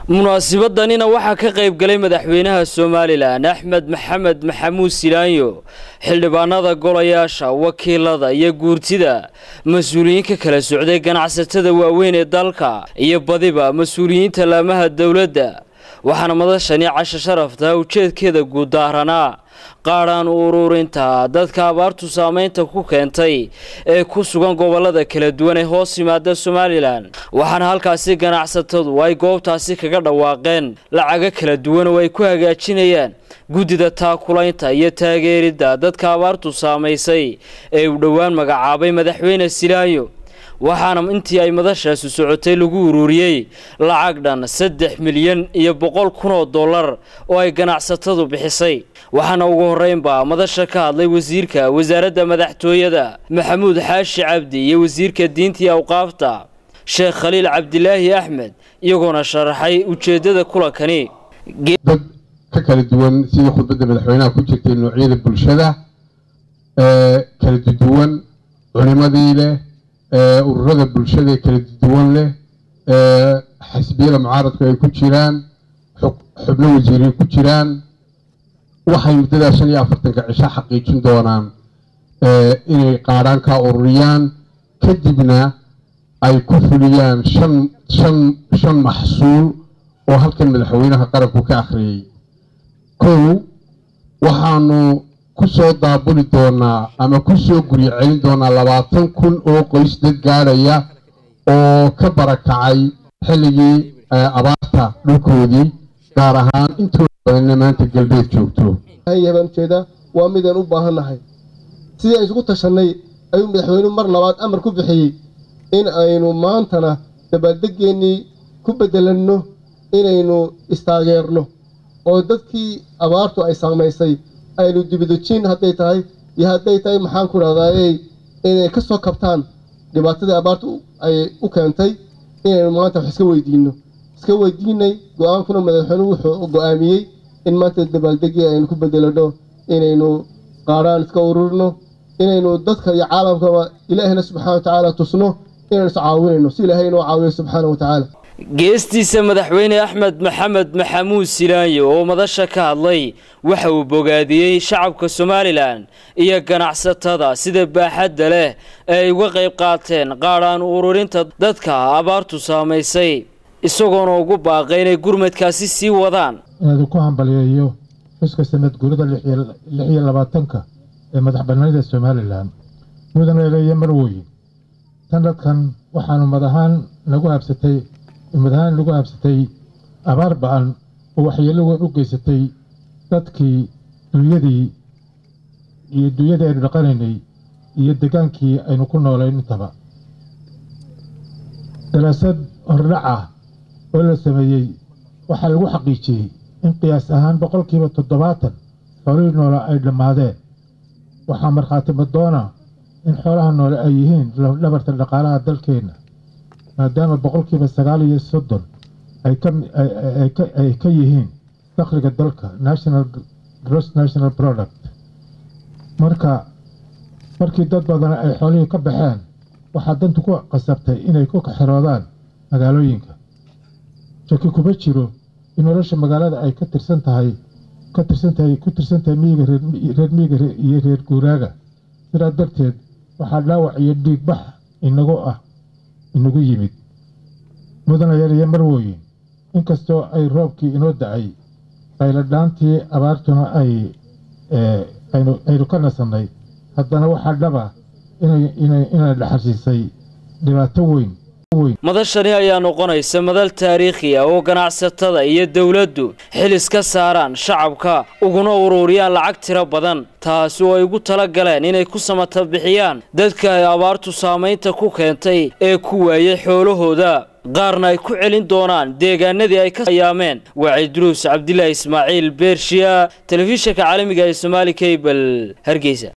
munaasibadanina waxaa ka qayb galay madaxweynaha somalilan axmed maxamed maxamuud silaanyo xildhibaanada golayaasha wakiilada iyo guurtida mas-uuliyiin ka kala socday ganacsatada waaweyn ee dalka iyo badiba mas-uuliyiinta laamaha dowladda waxaana madashani casho sharafta ujeedkeeda guud daaranaa qaadhaan u ururinta dadka abaartu saameynta ku keentay ee ku sugan gobolada kala duwan ee hoos yimaada somalilan waxaana halkaasi ganacsatadu ay goobtaasi kaga dhawaaqeen lacago kala duwan oo ay ku hagaajinayaan guddida taakulaynta iyo taageeridda dadka abaartu saamaysay ee uu dhowaan magacaabay madaxweyne silaayo waxaana intii ay madashaasi socotay lagu ururiyey lacag dhan saddex milyan iyo boqol kun oo dollar oo ay ganacsatadu bixisay waxaana ugu horreynba madasha ka hadlay wasiirka wasaaradda madaxtooyada maxamuud xaashi cabdi iyo wasiirka diinta iyo awqaafta sheekh khaliil cabdilaahi axmed iyagoona sharaxay ujeeddada kulankani dad ka kala duwan sidii khudbadda madaxweynaha ku jirtay noocyada bulshada kala duwan culimadii leh ururada bulshada kala duwan leh xisbiyada mucaaradku ay ku jiraan xubno wasiiriin ku jiraan waxay muddadaa shan iyo afartanka cisho xaqiijin doonaan inay qaadhaan kaa ururiyaan kadibna ay ku fuliyaan shan shan shan maxsuul oo halkan madaxweynaha qaranku ka akhriyey kow waxaanu ku soo daabuli doonaa ama ku soo guryo celin doonaa labaatan kun oo qoys dad gaadhaya oo ka barakacay xilligii abaarta dhulkoodii gaar ahaan intooda badanna maanta galbeed joogto baan ujeedaa waa midaan u baahannahay sidii ay isugu tashanay ayuu madaxweynuhu mar labaad amar ku bixiyey in aynu maantana dabaaldegeennii ku bedelanno inaynu istaageerno oo dadkii abaartu ay saamaysay aynu dibidejin hadday tahay iyo hadday tahay maxaan ku dhahdaayey inay ka soo kabtaan dhibaatadii abaartu ay u keentay inaynu maanta wax iska weydiinno iska weydiinay go-aankuna madaxweynuhu wuxuu go-aamiyey in maanta dabaaldegii aynu ku bedelanno inaynu qaadhaan iska ururino inaynu dadka iyo caalamkaba ilaahina subxana wa tacaala tusno inaynu is caawinayno si ilaahay inoo caawiyo subxaana wa tacaala geestiisa madaxweyne axmed maxamed maxamuud silaanyo oo madasha ka hadlay waxa uu bogaadiyey shacabka somalilan iyo ganacsatada sida baaxadda leh ee ay uga qayb qaateen qaadhaan ururinta dadka abaartu saamaysay isagoona ugu baaqay inay gurmadkaasi sii wadaan inaadu ku hambaliyeeyo xuska sanad guurida lix iyo labaatanka ee madax bannaanida somalilan mudanaeleeya marweyn sanadkan waxaanu mad ahaan nagu habsatay mad ahaan nagu habsatay abaar ba-an oo waxyeelo weyn u geysatay dadkii dunyadii iyo dunyadii aynu dhaqanaynay iyo degaankii aynu ku noolayn intaba daraasad hordhac ah oo la sameeyey waxaa lagu xaqiijiyey in qiyaas ahaan boqolkiiba toddobaatan xoolihii noole ay dhammaadeen waxaa markhaati madoona in xoolaha noole ay yihiin dhabarta dhaqaalaha dalkeenna maadaama boqolkiiba sagaal iyo soddon ay ka yihiin dakhliga dalka national gross national product marka markii dad badan ay xoolihii ka baxeen waxaa dantu ku qasabtay inay ku kaxiroodaan magaalooyinka shaki kuma jiro in nolosha magaalada ay ka tirsan tahay ka tirsan tahay ku tirsan tahay miyiga reer miyiga iyo reer guuraaga sidaa darteed waxaa dhaawac iyo dhiigbax inagu ah inagu yimid mudana yariyo marwooyin inkastoo ay roobkii inoo da-ay qayladhaantii abaartuna ay aynu ka nasannay haddana waxaa dhaba inay dhaxashiisay dhibaato weyn madashani ayaa noqonaysa madal taariikhi ah oo ganacsatada iyo dowladdu xil iska saaraan shacabka uguna ururiyaan lacag tiro badan taasi oo ay ugu tala galeen inay ku samata bixiyaan dadka ay abaartu saamaynta ku keentay ee ku waayay xoolahooda qaarna ay ku celin doonaan deegaanadii ay ka ayaameen waa ciidruus cabdilaahi ismaaciil beershiya telefishinka caalamiga ee somaali kabel hargeysa